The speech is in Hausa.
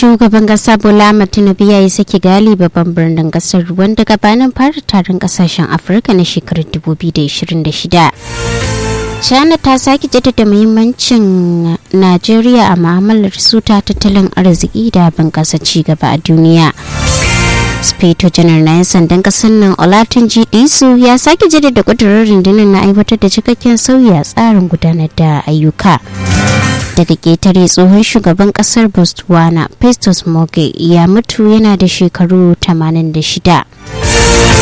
shugaban kasa bola tinubu ya yi saki gali babban birnin kasar wanda gabanin fara taron kasashen afirka na shekarar 2026 china ta sake jaddada muhimmancin najeriya a mu'amalar su ta tattalin arziki da bunƙasa cigaba a duniya speto janar na 'yan sandan kasar nan olatin disu ya sake jaddada kudurar rundunar na aiwatar da cikakken sauyi a tsarin gudanar da ayyuka daga ketare tsohon shugaban kasar botswana festus moge ya mutu yana da shekaru 86